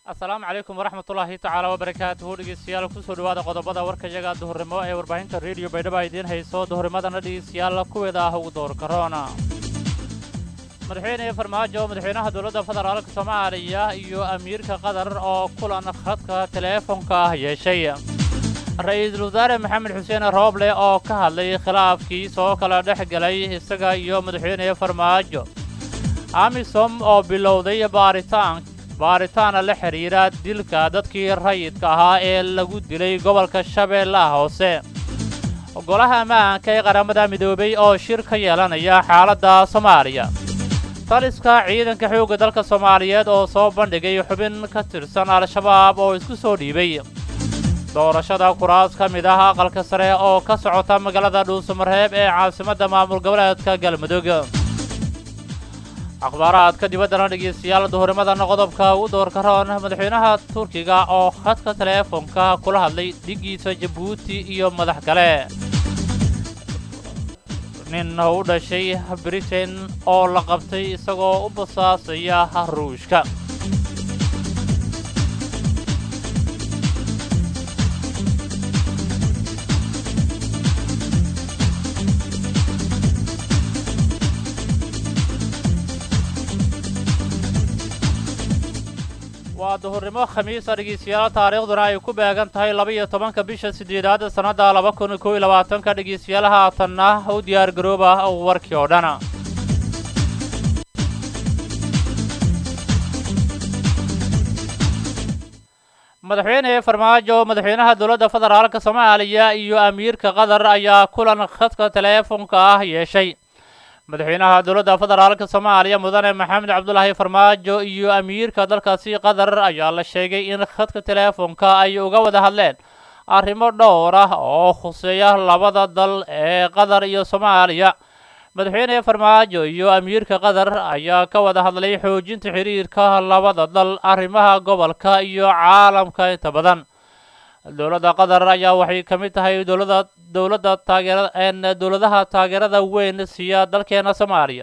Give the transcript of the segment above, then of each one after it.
asalaamu calaykum waraxmat ullaahi tacaala wabarakaatuhu dhegeystayaal kusoo dhowaada qodobada warkayaga duhurnimo ee warbaahinta rediyo baydhaba idiin hayso duhurnimadana dhegeystayaal kuweeda ah ugu door karoona madaxweyne farmaajo madaxweynaha dowladda federaalka soomaaliya iyo amiirka qatar oo kulan khadka teleefonka ah yeeshay ra-iisul wasaare maxamed xuseen rooble oo ka hadlay khilaafkii soo kala dhex galay isaga iyo madaxweyne farmaajo amisom oo bilowday baaritaan baaritaana la xidhiira dilka dadkii rayidka ahaa ee lagu dilay gobolka shabeellaha hoose golaha ammaanka ee qaramada midoobay oo shir ka yeelanaya xaaladda soomaaliya taliska ciidanka xoogga dalka soomaaliyeed oo soo bandhigay xubin ka tirsan al-shabaab oo isku soo dhiibay doorashada kuraas ka mid ah aqalka sare oo ka socota magaalada dhuusamareeb ee caasimadda maamul goboleedka galmudug akhbaaraadka dibaddana dhegeystayaal duhurimadana qodobka ugu doorka roon madaxweynaha turkiga oo khadka teleefonka kula hadlay dhigiisa jabuuti iyo madax kale nin u dhashay britain oo la qabtay isagoo u basaasaya ruushka waa duhurnimo khamiisa dhegeystayaal taariikhduna ay ku beegan tahay laba-iyo tobanka bisha siddeedaad sannadda laba kun kow iyo labaatanka dhegeystayaal haatanna u diyaar garooba warkii oo dhan madaxweyne farmaajo madaxweynaha dowladda federaalka soomaaliya iyo amiirka qatar ayaa kulan khadka teleefonka ah yeeshay madaxweynaha dowladda federaalka soomaaliya mudane maxamed cabdulaahi farmaajo iyo amiirka dalkaasi qatar ayaa la sheegay in khadka teleefonka ay uga wada hadleen arrimo dhowr ah oo khuseeya labada dal ee qatar iyo soomaaliya madaxweyne farmaajo iyo amiirka qatar ayaa ka wada hadlay xoojinta xiriirka labada dal arrimaha gobolka iyo caalamka inta badan dowladda qatar ayaa waxay ka mid tahay dowladda dowladda taageerada een dowladaha taageerada weyn siiya dalkeena soomaaliya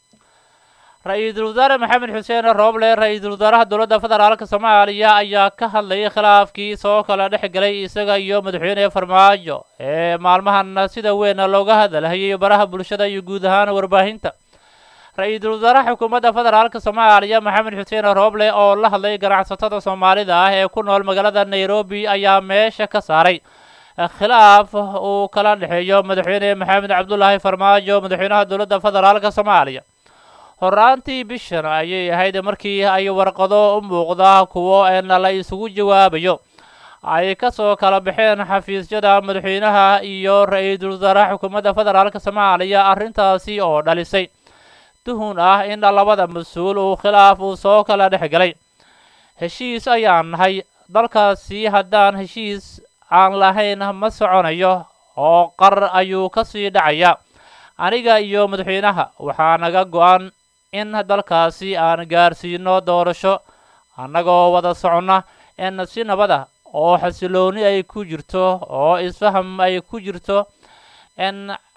ra-iisul wasaare maxamed xuseen rooble ra-iisul wasaaraha dowladda federaalka soomaaliya ayaa ka hadlayay khilaafkii soo kala dhex galay isaga iyo madaxweyne farmaajo ee maalmahan sida weyn looga hadalhayay baraha bulshada iyo guud ahaan warbaahinta ra-iisul wasaaraha xukuumadda federaalka soomaaliya maxamed xuseen rooble oo la hadlay ganacsatada soomaalida ah ee ku nool magaalada nairobi ayaa meesha ka saaray khilaaf uu kala dhexeeyo madaxweyne maxamed cabdulaahi farmaajo madaxweynaha dowladda federaalka soomaaliya horaantii bishan ayay ahayd markii ay warqado u muuqda kuwo een la isugu jawaabayo ay ka soo kala baxeen xafiisyada madaxweynaha iyo ra-iisul wasaaraha xukuumadda federaalka soomaaliya arrintaasi oo dhalisay tuhun ah in labada mas-uul uu khilaaf uu soo kala dhex galay heshiis ayaan nahay dalkaasi haddaan heshiis aan lahayn ma soconayo oo qar ayuu ka sii dhacaya aniga iyo madaxweynaha waxaa naga go-an in dalkaasi aan gaarsiino doorasho annagoo wada soconna in si nabad ah oo xasilooni ay ku jirto oo isfaham ay ku jirto n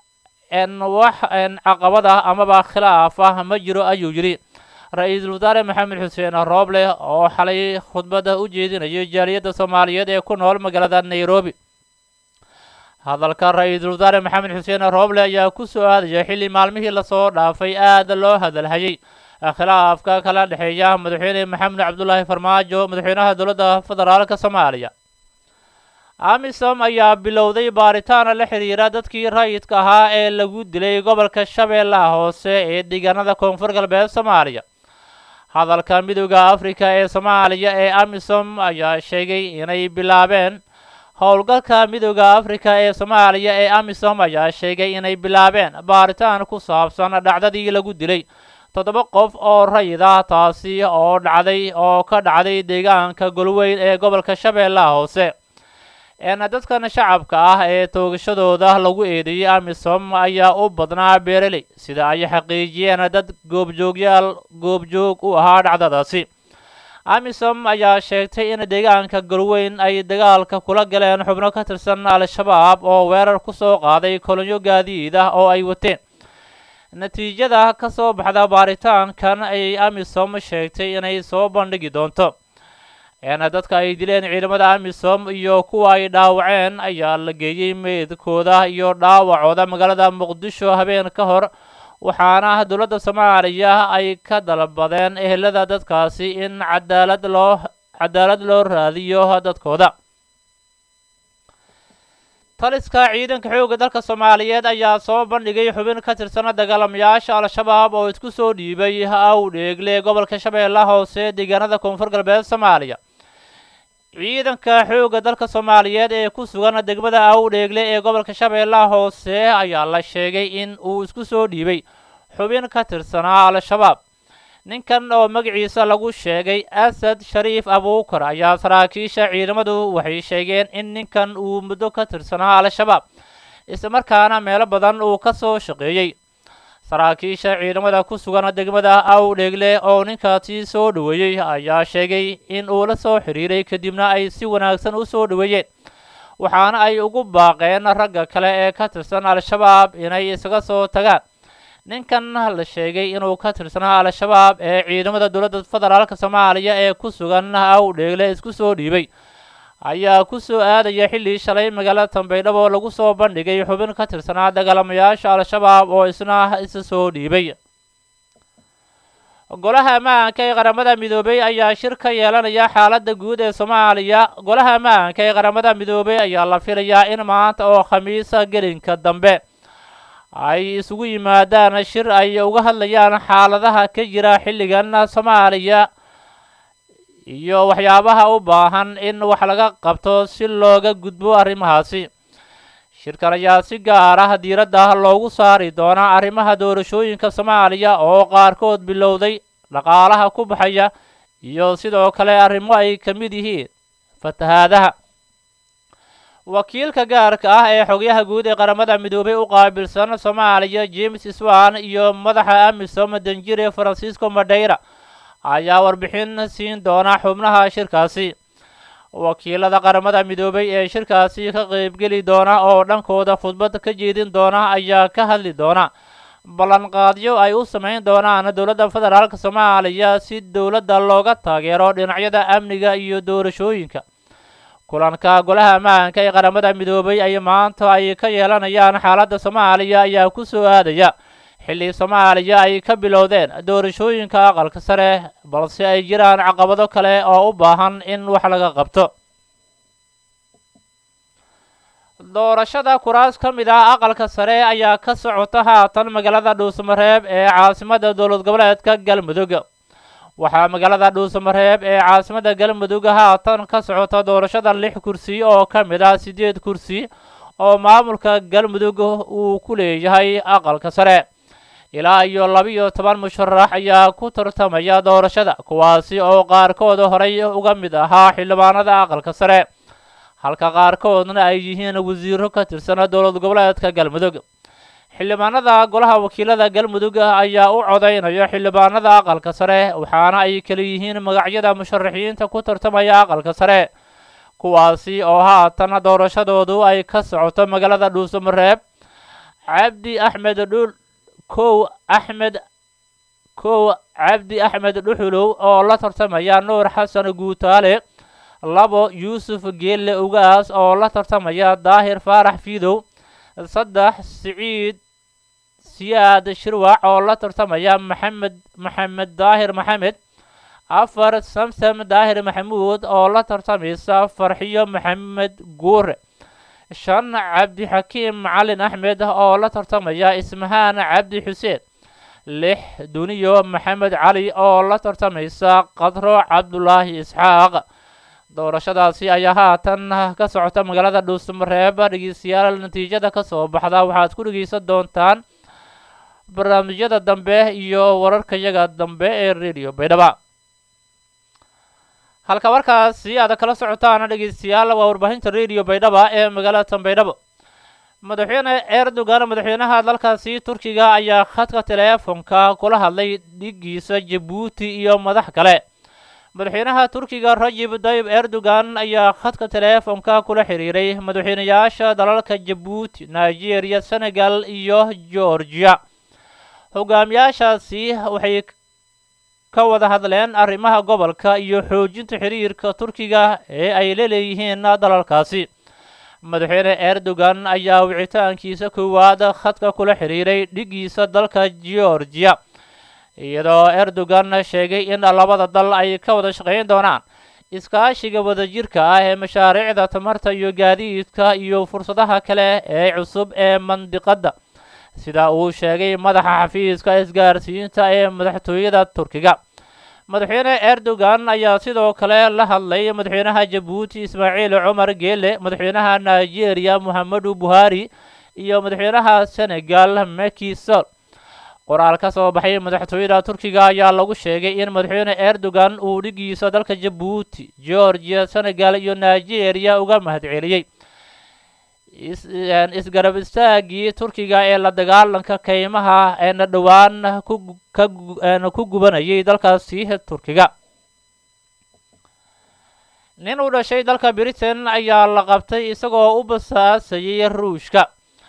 n wax n caqabad ah amaba khilaaf ah ma jiro ayuu yidhi ra-iisul wasaare maxamed xuseen rooble oo xalay khudbadda u jeedinayay jaaliyadda soomaaliyeed ee ku nool magaalada nairobi hadalka ra-iisul wasaare maxamed xuseen rooble ayaa ku soo aadaya xilli maalmihii lasoo dhaafay aada loo hadalhayay khilaafka kala dhexeeya madaxweyne maxamed cabdulaahi farmaajo madaxweynaha dowladda federaalka soomaaliya amisom ayaa bilowday baaritaana la xidhiira dadkii rayidka ahaa ee lagu dilay gobolka shabeellaha hoose ee deegaanada koonfur galbeed soomaaliya hadalka midooda afrika ee soomaaliya ee amisom ayaa sheegay inay bilaabeen howlgalka midooda afrika ee soomaaliya ee amisom ayaa sheegay inay bilaabeen baaritaan ku saabsan dhacdadii lagu dilay toddoba qof oo rayid ah taasi oo dhacday oo ka dhacday deegaanka golweyn ee gobolka shabeellaha hoose een dadkan shacabka ah ee toogashadooda lagu eedeeyey amisom ayaa u badnaa beereley sida ay xaqiijiyeen dad goobjoogyaal goobjoog u ahaa dhacdadaasi amisom ayaa sheegtay in deegaanka golweyn ay dagaalka kula galeen xubno ka tirsan al-shabaab oo weerar ku soo qaaday kolonyo gaadiid ah oo ay wateen natiijada ka soo baxda baaritaankan ayay amisom sheegtay inay soo bandhigi doonto eena dadka ay dileen ciidamada amisom iyo kuwa ay dhaawaceen ayaa la geeyey meydkooda iyo dhaawacooda magaalada muqdisho habeen ka hor waxaana dowladda soomaaliya ay ka dalbadeen ehelada dadkaasi in cadaalad loo cadaalad loo raadiyo dadkooda taliska ciidanka xoogga dalka soomaaliyeed ayaa soo bandhigay xubin ka tirsana dagaalamayaasha al-shabaab oo isku soo dhiibay awdheegle gobolka shabeellaha hoose deegaanada koonfur galbeed soomaaliya ciidanka xoogga dalka soomaaliyeed ee ku sugan degmada awdheegle ee gobolka shabeellaha hoose ayaa la sheegay in uu isku soo dhiibay xubin ka tirsanaa al-shabaab ninkan oo magaciisa lagu sheegay asad shariif abuukar ayaa saraakiisha ciidamadu waxay sheegeen in ninkan uu muddo ka tirsanaa al-shabaab islamarkaana meelo badan uu ka soo shaqeeyey saraakiisha ciidamada ku sugan degmada awdheegle oo ninkaasi soo dhoweeyey ayaa sheegay in uu la soo xiriiray kadibna ay si wanaagsan u soo dhoweeyeen waxaana ay ugu baaqeen ragga kale ee ka tirsan al-shabaab inay isaga soo tagaan ninkan la sheegay inuu ka tirsanaa al-shabaab ee ciidamada dowladda federaalk soomaaliya ee ku sugan awdheegle isku soo dhiibay ayaa ku soo aadaya xilli shalay magaalada tambaydhabo lagu soo bandhigay xubin ka tirsanaa dagaalamayaasha al-shabaab oo isna isa soo dhiibay golaha ammaanka ee qaramada midoobay ayaa shir ka yeelanaya xaaladda guud ee soomaaliya golaha ammaanka ee qaramada midoobay ayaa la filayaa in maanta oo khamiisa gelinka dambe ay isugu yimaadaan shir ay uga hadlayaan xaaladaha ka jira xilligan soomaaliya iyo waxyaabaha u baahan in wax laga qabto si looga gudbo arrimahaasi shirkan ayaa si gaar ah diiradda loogu saari doonaa arrimaha doorashooyinka soomaaliya oo qaarkood bilowday dhaqaalaha ku baxaya iyo sidoo kale arrimo ay ka mid yihiin fatahaadaha wakiilka gaarka ah ee xogyaha guud ee qaramada midoobay u qaabilsan soomaaliya james swan iyo madaxa amisom danjire francisco madeira ayaa warbixin siin doona xubnaha shirkaasi wakiilada qaramada midoobay ee shirkaasi ka qaybgeli doona oo dhankooda khudbad ka jeedin doona ayaa ka hadli doona ballanqaadyo ay u samayn doonaan dowladda federaalk soomaaliya si dowladda looga taageero dhinacyada amniga iyo doorashooyinka kulanka golaha ammaanka ee qaramada midoobay ay maanta ay ka yeelanayaan xaaladda soomaaliya ayaa ku soo aadaya xilli soomaaliya ay ka bilowdeen doorashooyinka aqalka sare balse ay jiraan caqabado kale oo u baahan in wax laga qabto doorashada kuraas ka mid ah aqalka sare ayaa ka socota haatan magaalada dhuusamareeb ee caasimada dowlad goboleedka galmudug waxaa magaalada dhuusamareeb ee caasimada galmudug haatan ka socota doorashada lix kursi oo ka mid ah siddeed kursi oo maamulka galmudug uu ku leeyahay aqalka sare ilaa iyo laba-iyo toban musharax ayaa ku tartamaya doorashada kuwaasi oo qaarkood horay uga mid ahaa xildhibaanada aqalka sare halka qaarkoodna ay yihiin wasiiro ka tirsan dowlad goboleedka galmudug xildhibaanada golaha wakiilada galmudug ayaa u codaynaya xildhibaanada aqalka sare waxaana ay kala yihiin magacyada musharaxiinta ku tartamaya aqalka sare kuwaasi oo haatan doorashadoodu ay ka socoto magaalada dhuusamareeb cabdi axmed dhul kow axmed kow cabdi axmed dhuxulow oo la tartamaya nuur xasan guutaale labo yuusuf geelle ugaas oo la tartamaya daahir faarax fiidow saddex siciid siyaad shirwac oo la tartamaya maxamed maxamed daahir maxamed afar samsam daahir maxamuud oo la tartamaysa farxiyo maxamed guure shan cabdixakiim macalin axmed oo la tartamaya ismahaan cabdi xuseen lix duniyo maxamed cali oo la tartamaysa qadro cabdulaahi isxaaq doorashadaasi ayaa haatan ka socota magaalada dhuusamareeb dhegeystayaal natiijada ka soo baxda waxaad ku dhegeysan doontaan barnaamijyada dambe iyo wararkayaga dambe ee radio baydhaba halka markaasi aad kala socotaan dhegeystayaal waa warbaahinta radio baydhaba ee magaalada tanbaydhabo madaxweyne erdogan madaxweynaha dalkaasi turkiga ayaa khadka teleefonka kula hadlay dhigiisa jabuuti iyo madax kale madaxweynaha turkiga rajib dayib erdogan ayaa khadka teleefonka kula xiriiray madaxweynayaasha dalalka jabuuti nigeria senegal iyo georgia hogaamiyaashaasi waxay ka wada hadleen arrimaha gobolka iyo xoojinta xiriirka turkiga ee ay la leeyihiin dalalkaasi madaxweyne erdogan ayaa wicitaankiisa koowaad khadka kula xiriiray dhigiisa dalka georgiya iyadoo erdogan sheegay in labada dal ay ka wada shaqayn doonaan iskaashiga wadajirka ah ee mashaariicda tamarta iyo gaadiidka iyo fursadaha kale ee cusub ee mandiqadda sida uu sheegay madaxa xafiiska isgaarsiinta ee madaxtooyada turkiga madaxweyne erdogan ayaa sidoo kale la hadlay madaxweynaha jabuuti ismaaciil cumar geele madaxweynaha nigeria mohamedu buhari iyo madaxweynaha senegal Macky Sall qoraal ka soo baxay madaxtooyada turkiga ayaa lagu sheegay in madaxweyne erdogan uu dhigiisa dalka jabuuti georgia senegal iyo nigeria uga mahadceliyey isgarab istaagii turkiga ee la dagaalanka kaymaha eena dhowaan ku gubanayay dalkaasi turkiga nin u dhashay dalka britain ayaa la qabtay isagoo u basaasayay ruushka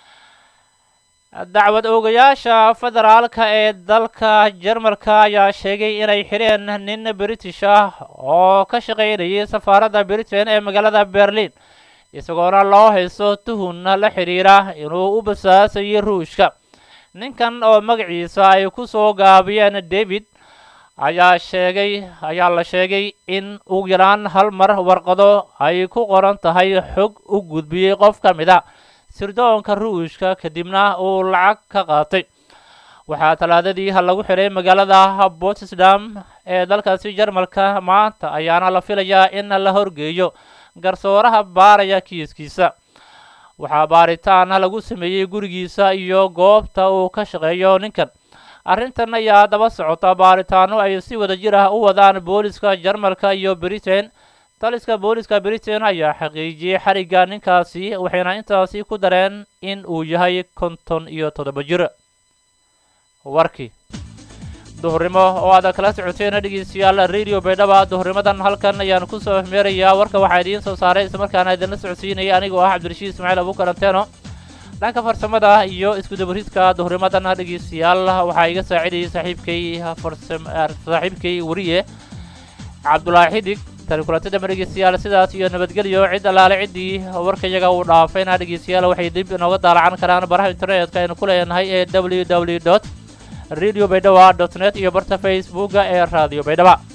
dacwad oogayaasha federaalka ee dalka jarmalka ayaa sheegay inay xidheen nin british ah oo ka shaqaynayay safaaradda britain ee magaalada berlin isagoona loo haysto tuhun la xidhiira inuu u basaasayay ruushka ninkan oo magaciisa ay ku soo gaabiyeen david ayaa sheegay ayaa la sheegay in ugu yaraan hal mar warqado ay ku qoran tahay xog u gudbiyey qof ka mid a sirdoonka ruushka kadibna uu lacag ka qaatay waxaa talaadadii lagu xidhay magaalada botsdam ee dalkaasi jarmalka maanta ayaana la filayaa in la horgeeyo garsooraha baaraya kiiskiisa waxaa baaritaan lagu sameeyey gurigiisa iyo goobta uu ka shaqeeyo ninkan arrintan ayaa daba socota baaritaano ay si wada jir ah u wadaan booliska jarmalka iyo britain taliska booliska britain ayaa xaqiijiyey xarigga ninkaasi waxayna intaasi ku dareen in uu yahay konton iyo toddoba jir warkii duhurnimo oo aad kala socoteen dhegeystayaal radio baydhaba duhurnimadan halkan ayaan kusoo meerayaa warka waxaa idiin soo saaray islamarkaana idinla socodsiinaya anigoo ah cabdirashiid ismaaciil abukaranteeno dhanka farsamada iyo iskudabaridka duhurnimadan dhegeystayaal waxaa iga saacidayay saaxiibkay saaxiibkay wariye cabdulaahi xidig tani kulantada ma dhegeystayaal sidaas iyo nabadgelyo cid allaale ciddii warkayaga uu dhaafayna dhegeystayaal waxay dib inooga daalacan karaan baraha internetka aynu ku leenahay ee w w dot radio baydhaba dot net iyo barta facebooka ee radio baydhaba